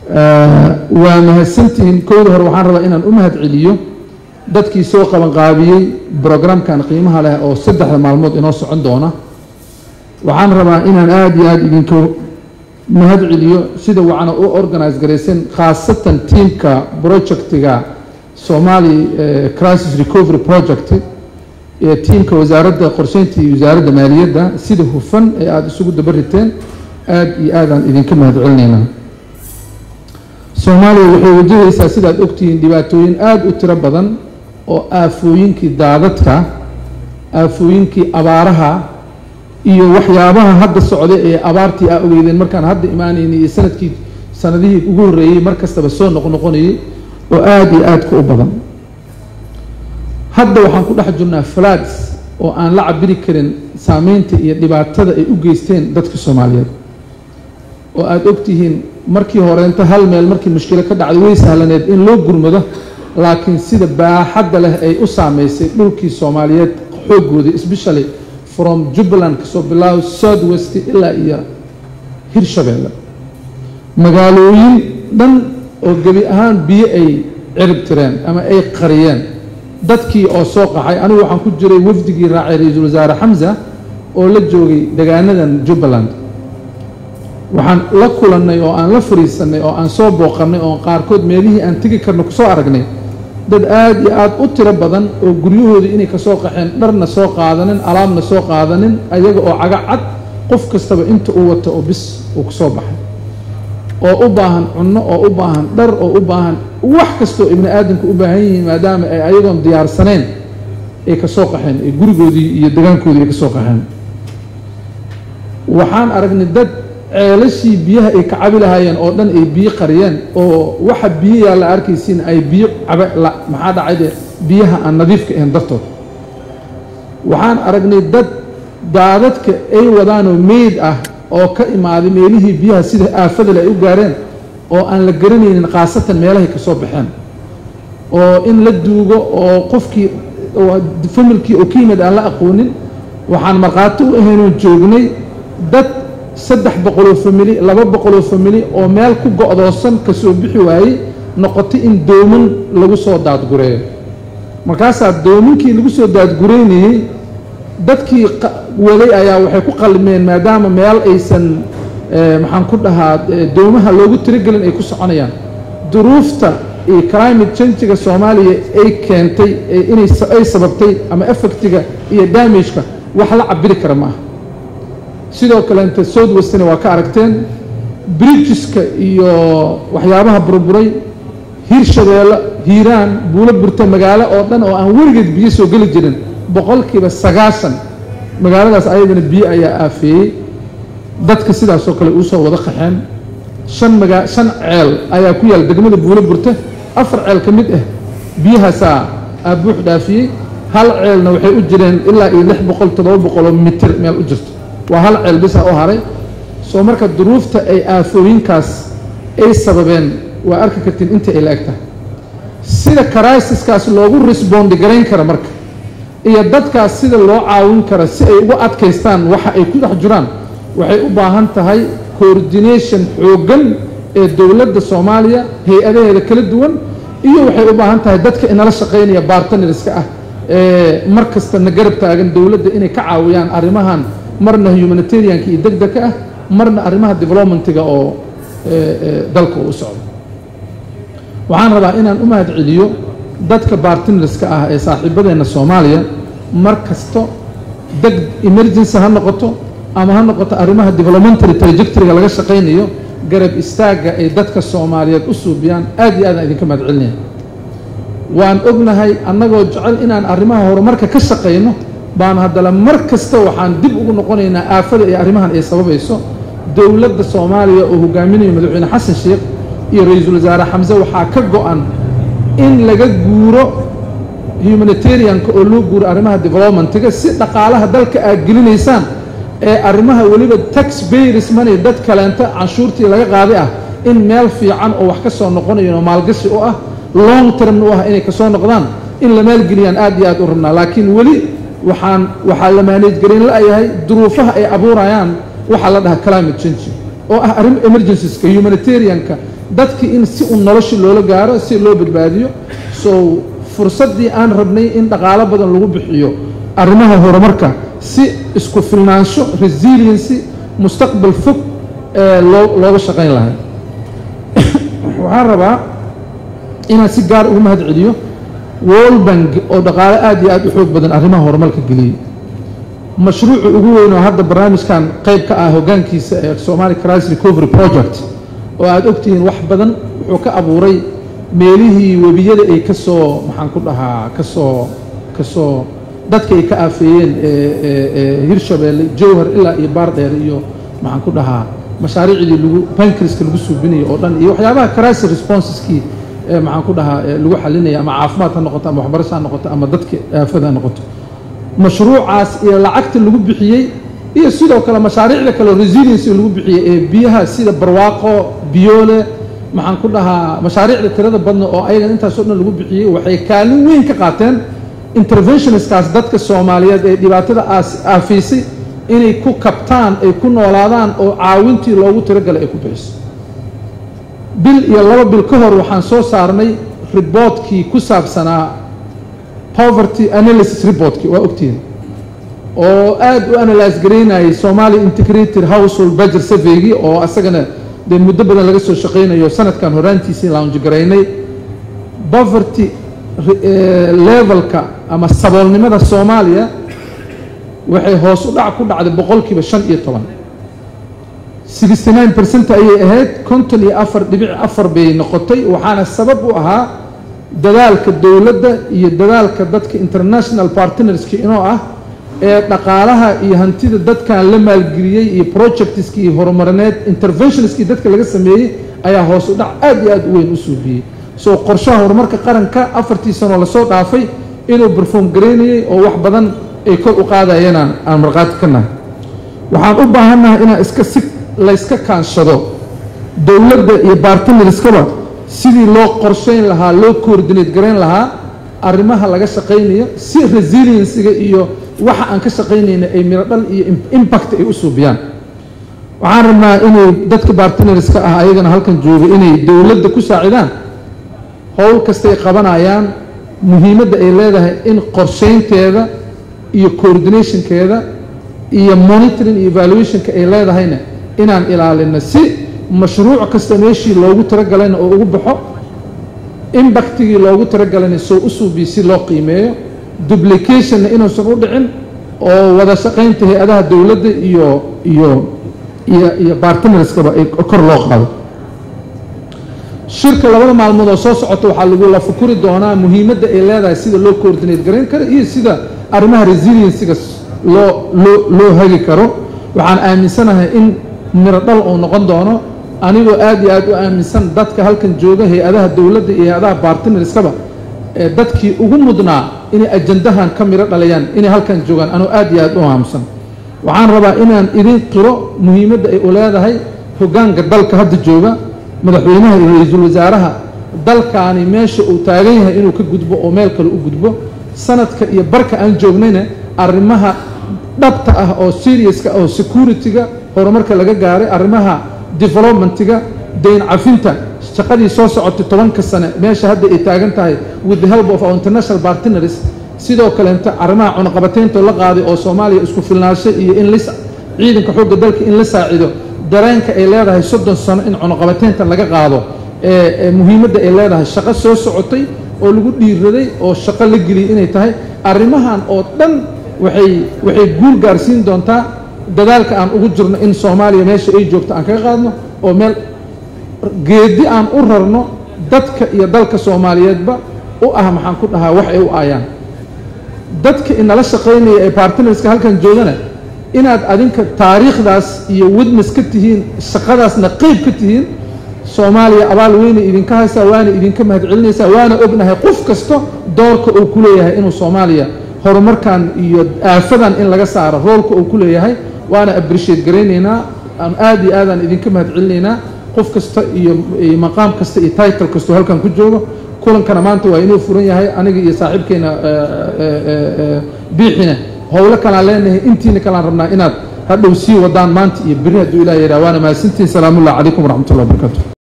waa mahadsantihiin kowda hore waxaan rabaa inaan u mahad celiyo dadkii soo qabanqaabiyey brograamkan qiimaha leh oo saddexda maalmood inoo socon doona waxaan rabaa inaan aada iyo aada idinka mahad celiyo sida wacna u organise garaysan khaasatan tiamka projectiga somali crisis recovery project ee tiamka wasaaradda qorsheynta iyo wasaaradda maaliyadda sida hufan ee aada isugu dabariteen aada iyo aadaan idinka mahad celinaynaa soomaaliya waxay wajahaysaa sidaad ogtihiin dhibaatooyin aada u tiro badan oo aafooyinkii daadadka aafooyinkii abaaraha iyo waxyaabaha hadda socda ee abaartii aa ogeydeen markaan hadda imaanaynay iyo sanadkii sanadihii ugu horreeyey mar kastaba soo noqnoqonayay oo aada iyo aadka u badan hadda waxaan ku dhex jirnaa flaads oo aan la cabiri karin saameynta iyo dhibaatada ay u geysteen dadka soomaaliyeed oo aada ogtihiin markii horeenta hal meel markii mushkilo ka dhacday way sahlaneed in loo gurmado laakiin sida baaxadda leh ay u saameysay dhulkii soomaaliyeed xoogooda especially from jubbaland kasoo bilaabo south west ilaa iyo hirshabeelle magaalooyin dhan oo gebi ahaan biyo ay cirib tireen ama ay qariyeen dadkii oo soo qaxay anigu waxaan ku jiray wafdigii raacay ra-iisul wasaare xamsa oo la joogay degaanadan jubbaland waxaan la kulannay oo aan la fariisannay oo aan soo booqannay oo qaarkood meelihii aan tegi karno kusoo aragnay dad aada iyo aada u tiro badan oo guryahooda inay kasoo qaxeen dharna soo qaadanin alaabna soo qaadanin ayaga oo caga cad qof kastaba inta uu wato oo bis uu kusoo baxay oo u baahan cunno oo u baahan dhar oo u baahan wax kastoo ibni aadamku u baahan yihiin maadaama ay ayagoon diyaarsaneen ay kasoo qaxeen ee gurigoodii iyo degaankoodii ay kasoo qaxeen waxaan aragnay dad ceelashii biyaha ay ka cabi lahaayeen oo dhan ay biyo qariyeen oo waxa biyo yaa la arkaysiin ay biyo cabe maxaa dhacayde biyaha aan nadiifka ahayn dartood waxaan aragnay dad daadadka ay wadaanoo meyd ah oo ka imaaday meelihii biyaha sida aafadale ay u gaareen oo aan la garanaynin khaasatan meelahay ka soo baxeen oo in la duugo oo qofkii familkii oo ka yimid aan la aqoonin waxaan markhaati u ahaynoo joognay dad saddex boqoloo famili laba boqoloo famili oo meel ku go-doosan ka soo bixi waayey noqotay in dooman lagu soo daadgureeyo markaasaa doominkii lagu soo daadgureynayey dadkii waday ayaa waxay ku qalmeen maadaama meel aysan maxaan ku dhahaa doomaha loogu tiragelin ay ku soconayaan duruufta iyo climate changiga soomaaliya ay keentay inay ay sababtay ama effectiga iyo damageka wax la cabiri kara ma aha sidoo kaleenta south westna waa ka aragteen bridgeska iyo waxyaabaha burburay hirshabeelle hiiraan buulo burta magaalo oo dhan oo aan weligeed biyo soo geli jirin boqolkiiba sagaashan magaaladaas ayadana biyo ayaa aafeeyey dadka sidaasoo kale uusoo wada qaxeen shan magaa shan ceel ayaa ku yaal degmada buulo burta afar ceel ka mid ah biyahaasaa aa buux dhaafiyey hal ceelna waxay u jireen ilaa iyo lix boqol toddoba boqoloo mitir meel u jirto waa hal ceel bisa u haray soo marka duruufta ay aafooyinkaas ay sababeen waa arki kartiin inta ay la eg tahay sida crisis-kaas loogu resbondi garayn kara marka iyo dadkaas sida loo caawin kara si ay ugu adkaystaan waxa ay ku dhex jiraan waxay u baahan tahay coordination xooggan ee dowladda soomaaliya hay-adaheeda kala duwan iyo waxay u baahan tahay dadka inala shaqaynaya bartnerska ah ee mar kasta na garab taagan dowladda inay ka caawiyaan arrimahan marna humanitarianka iyo deg degka ah marna arrimaha developmentiga oo dalka u socdo waxaan rabaa inaan u mahad celiyo dadka bartnerska ah ee saaxiibadeenna soomaaliya mar kasto deg emergency ha noqoto ama ha noqoto arrimaha developmentary trajectoryga laga shaqaynayo garab istaagga ay dadka soomaaliyeed u suubiyaan aad iyo aadaan idinka mahad celinaya waan ognahay annagoo jecel inaan arrimaha horumarka ka shaqayno baan haddana mar kasta waxaan dib ugu noqonaynaa aafada iyo arrimahan ay sababayso dowladda soomaaliya oo hogaaminayo madaxweyne xasan sheekh iyo ra-iisul wasaare xamse waxaa ka go-an in laga guuro humanitarianka oo loo guuro arrimaha developmentiga si dhaqaalaha dalka aad gelinaysaan ee arrimaha weliba tax bayris money dad kaleenta canshuurtii laga qaaday ah in meel fiican oo wax ka soo noqonayo oo maalgashi u ah long termna u ah inay kasoo noqdaan in la maalgeliyaan aad iyo aad u rabnaa laakiin weli waxaan waxaa la maaneej garin la-yahay duruufaha ay abuurayaan waxaa la dhahaa climate change oo ah arrin emergencies-ka humanitarianka dadki in si un nolosha loola gaaro si loo badbaadiyo so fursaddii aan rabnay in dhaqaalo badan lagu bixiyo arrimaha horumarka si isku filnaansho resiliency mustaqbal fog ee loo looga shaqayn lahay waxaan rabaa inaan si gaar ugu mahad celiyo world bank oo dhaqaalo aad iyo aad u xoog badan arrimaha horumarka geliyey mashruuca ugu weyn oo hadda barnaamijkan qayb ka ah hoggaankiisa ee somali crisis recovery project oo aada ogtihiin wax badan wuxuu ka abuuray meelihii webiyada ay ka soo maxaan ku dhahaa kasoo kasoo dadka ay ka aafeeyeen hirshabeelle jowhar ilaa iyo baardheer iyo maxaan ku dhahaa mashaariicdii lagu bankriska lagu suubinayo oo dhan iyo waxyaabaha crisis responseskii maxaan ku dhahaa lagu xalinaya ama caafimaad ha noqoto ama waxbarasho ha noqoto ama dadka aafada ha noqoto mashruucaas iyo lacagta lagu bixiyey iyo sidoo kale mashaariicda kale resiliency lagu bixiyey ee biyaha sida barwaaqo biyoole maxaan ku dhahaa mashaariicda tirada badna oo ayagan intaasoo dhan lagu bixiyey waxay kaalin weyn ka qaateen interventionistkaas dadka soomaaliyeed ee dhibaatada aafiisay inay ku kabtaan ay ku noolaadaan oo caawintii loogu tiragalay ay ku bixiso bil iyo laba bil ka hor waxaan soo saarnay riboodkii ku saabsanaa poverty analysis reportkii waa ogtihiin oo aad u analyse garaynayay somali integrated household budget surveygii oo asagana dee muddo badan laga soo shaqaynayo sanadkan horaantiisii launji garaynay poverty levelka ama saboolnimada soomaaliya waxay hoos u dhac ku dhacday boqolkiiba shan iyo toban sixty nine percent ayay ahayd konton iyo afar dhibic afar bay noqotay waxaana sabab u ahaa dadaalka dowladda iyo dadaalka dadka international partnerski inoo ah ee dhaqaalaha iyo hantida dadkan la maalgeliyey iyo projectskii horumarineed interventionskii dadka laga sameeyey ayaa hoos u dhac aad iyo aad u weyn u suubiyey soo qorshaha horumarka qaranka afartii sanoo lasoo dhaafay inuu berform garaynayey oo wax badan ay kor u qaadayeen aan markhaati ka nahay waxaan u baahannahay inaan iska si layska kaanshado dowladda iyo bartnerskaba sidii loo qorshayn lahaa loo coordinate garayn lahaa arrimaha laga shaqaynayo si resiliensiga iyo waxa aan ka shaqaynayna ay miro dhal iyo impact ay u suubiyaan waxaan rabnaa inay dadka bartnerska ah ayagana halkan jooga inay dowladda ku saacidaan howl kastay qabanayaan muhiimadda ay leedahay in qorshaynteeda iyo coordinationkeeda iyo monitoring iyo evaluationka ay leedahayna inaan ilaalino si mashruuc kasta meeshii loogu talagalayna oo ugu baxo imbactigii loogu talagalayna soo u suubiyo si loo qiimeeyo duplicationna inuusan u dhicin oo wada shaqaynta hay-adaha dowladda iyo iyo iyo iyo bartnerskaba ay kor loo qaado shirka labada maalmood oo soo socota waxaa lagula fukuri doonaa muhiimadda ay leedahay sida loo coordinate garayn karo iyo sida arrimaha resiliensiga loo loo loo hagi karo waxaan aaminsanahay in miro dhal uu noqon doono anigoo aad iyo aad u aaminsan dadka halkan jooga hay-adaha dowladda iyo hay-adaha bartnerskaba ee dadkii ugu mudnaa inay ajandahan ka miro dhalayaan inay halkan joogaan anuu aad iyo aad u aaminsan waxaan rabaa inaan idin qiro muhiimadda ay u leedahay hoggaanka dalka hadda jooga madaxweynaha iyo ra-iisul wasaaraha dalkaani meesha uu taagan yahay inuu ka gudbo oo meel kale u gudbo sanadka iyo barka aan joognayna arrimaha dhabta ah oo seriouska oo security-ga horumarka laga gaaray arrimaha developmentiga dayn cafinta shaqadii soo socotay tobanka sane meesha hadda ay taagan tahay with the help of our international partners sidoo kaleenta arrimaha cunaqabateynta la qaaday oo soomaaliya isku filnaansho iyo in lis ciidanka xoogga dalka in la saacido dareenka ay leedahay soddon sano in cunaqabateynta laga qaado ee muhiimadda ay leedahay shaqo soo socotay oo lagu dhiiraday oo shaqo la geliyay inay tahay arrimahan oo dhan waxay waxay guul gaarsiin doontaa dadaalka aan ugu jirno in soomaaliya meesha ay joogto aan kaga qaadno oo meel geedi aan u rarno dadka iyo dalka soomaaliyeedba u ah maxaan ku dhahaa wax ay u aayaan dadka inala shaqaynaya ee bartnerska halkan joogana inaad adinka taariikhdaas iyo witness ka tihiin shaqadaasna qeyb ka tihiin soomaaliya abaal weynay idinka haysaa waana idinka mahadcelinaysaa waana ognahay qof kasta doorka uu ku leeyahay inuu soomaaliya horumarkan iyo aafadan in laga saaro roolka uu ku leeyahay waana appreciate garaynaynaa aan aad iyo aadaan idinka mahadcelinaynaa qof kasta iyo maqaam kasta iyo title kastoo halkan ku joogo kulankana maanta waa inuu furan yahay aniga iyo saaxiibkeena biixina howlo kalaan leenahay intiina kalaan rabnaa inaad hadhow sii wadaan maanta iyo beri hadduu ilah yidhah waana mahadsantihin salaamullahi calaykum waraxmatullahi wabarakatu